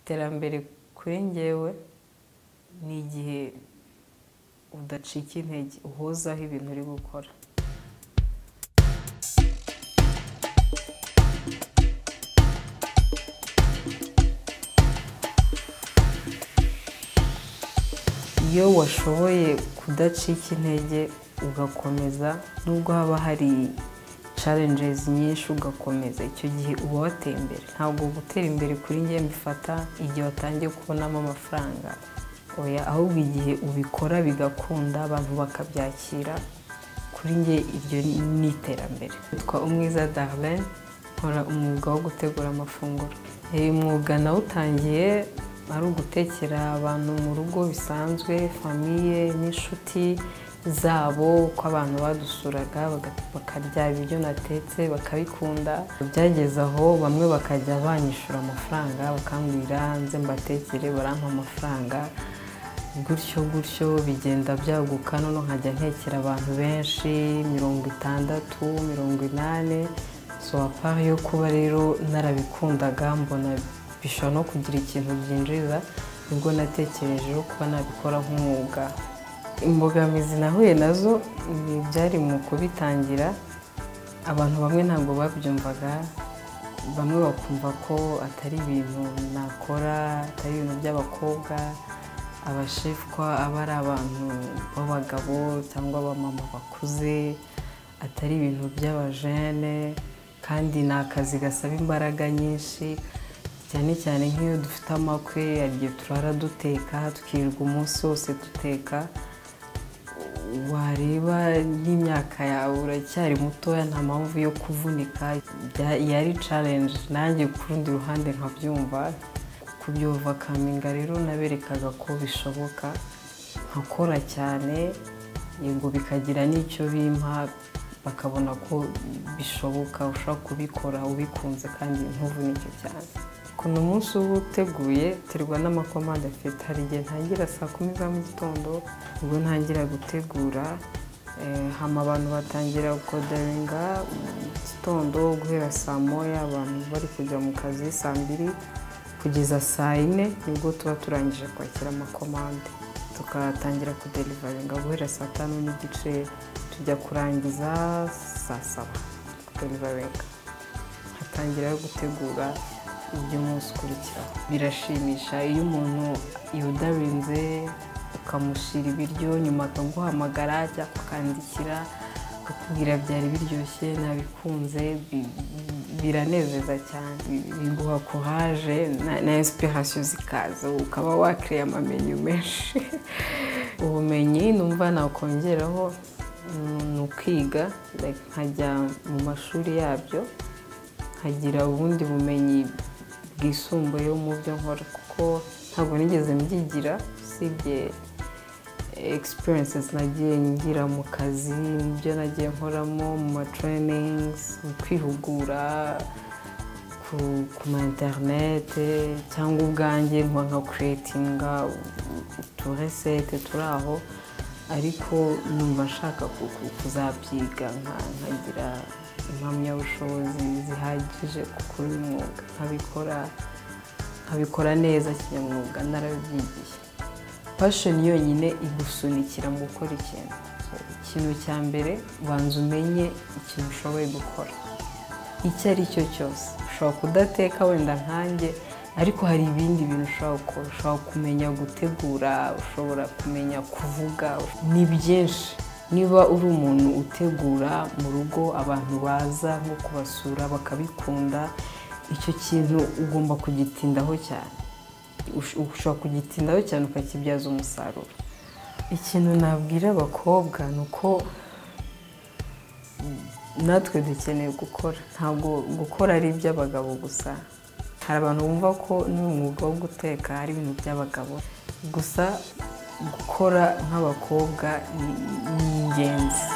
iterambere kuri ngewe ni igihe udacika intege uhuzaho ibintu uri gukora iyo washoboye kudacika intege ugakomeza nubwo haba hari challenges nyinshi ugakomeza icyo gihe uba wateye imbere ntabwo gutera imbere kuri ngewe mbifata igihe watangiye kubonamo amafaranga oya ahubwo igihe ubikora bigakunda abantu bakabyakira kuri nge iryo ni iterambere yitwa umwiza darlene nkora umwuga wo gutegura amafunguro uyu mwuga nawutangiye ari ugutekera abantu mu rugo bisanzwe famiye n'inshuti zabo uko abantu badusuraga bakarya ibiryo natetse bakabikunda byageze aho bamwe bakajya banyishyura amafaranga bakambwira nze mbatekere barampa amafaranga gutyo gutyo bigenda byaguka noneho nkajya ntekera abantu benshi mirongo itandatu mirongo inani so apara yo kuba rero narabikundaga mbona bishobora no kugira ikintu byinjiza nibwo natekerejeho kuba nabikora nk'umwuga imbogamizi nahuye nazo ni ibyari mu kubitangira abantu bamwe ntabwo babyumvaga bamwe bakumva ko atari ibintu nakora atari ibintu by'abakobwa abashefwa aba ari abantu b'abagabo cyangwa abamama bakuze atari ibintu by'abajene kandi ni akazi gasaba imbaraga nyinshi cyane cyane nk'iyo dufite amakwe igihe turara duteka tukirirwa umunsi wose duteka wareba n'imyaka yawe uracyari mutoya nta mpamvu yo kuvunika yari challenge nanjye ku rundi ruhande nkabyumva kubyovakaminga rero naberekaga ko bishoboka nkakora cyane yego bikagira n'icyo bimpa bakabona ko bishoboka ushobora kubikora ubikunze kandi ntuvunike cyane ukuntu umunsi uba uteguye terwa n'amakomande afite hari igihe ntangira saa kumi za mu gitondo ubwo ntangira gutegura hama abantu batangira gukodaringa mu gitondo guhera saa moya abantu bari kujya mu kazi saa mbiri kugeza saa yine nibwo tuba turangije kwakira amakomande tukatangira kuderivaringa guhera saa tanu n'igice tujya kurangiza saa saba kuderivaringa hatangira gutegura iby'umunsi ukurikiraho birashimisha iyo umuntu yudarinze ukamushyira ibiryo nyuma akaguhamagara cyangwa akandikira akakubwira byari biryoshye nabikunze biranezeza cyane biguha kuraje na esipirasiyo zikaza ukaba wakiriye amamenyo menshi ubumenyi numva nakongeraho ni ukwiga nkajya mu mashuri yabyo nkagira ubundi bumenyi bwisumbuyeho mu byo nkora kuko ntabwo nigeze mbyigira usibye egisipuriyensi nagiye ngira mu kazi mu byo nagiye nkoramo mu matiriningizi mu kwihugura ku ma interinete cyangwa ubwanjye nka nka kuretinga uturesete turi aho ariko numva nshaka kuzabyiga nkagira impamyabushobozi zihagije kuri uyu mwuga nkabikora neza kinyamwuga narabibyigiye pashoni yonyine igusunikira mu gukora ikintu ikintu cya mbere banza umenye ikintu ushoboye gukora icyo ari cyo cyose ushobora kudateka wenda nkanjye ariko hari ibindi bintu ushobora gukora ushobora kumenya gutegura ushobora kumenya kuvuga ni byinshi niba uri umuntu utegura mu rugo abantu baza nko kubasura bakabikunda icyo kintu ugomba kugitindaho cyane ushobora kugitindaho cyane ukakibyaza umusaruro ikintu nabwira abakobwa ni uko natwe dukeneye gukora ntabwo gukora ari iby'abagabo gusa hari abantu bumva ko n'umwuga wo guteka ari ibintu by'abagabo gusa gukora nk'abakobwa ni ingenzi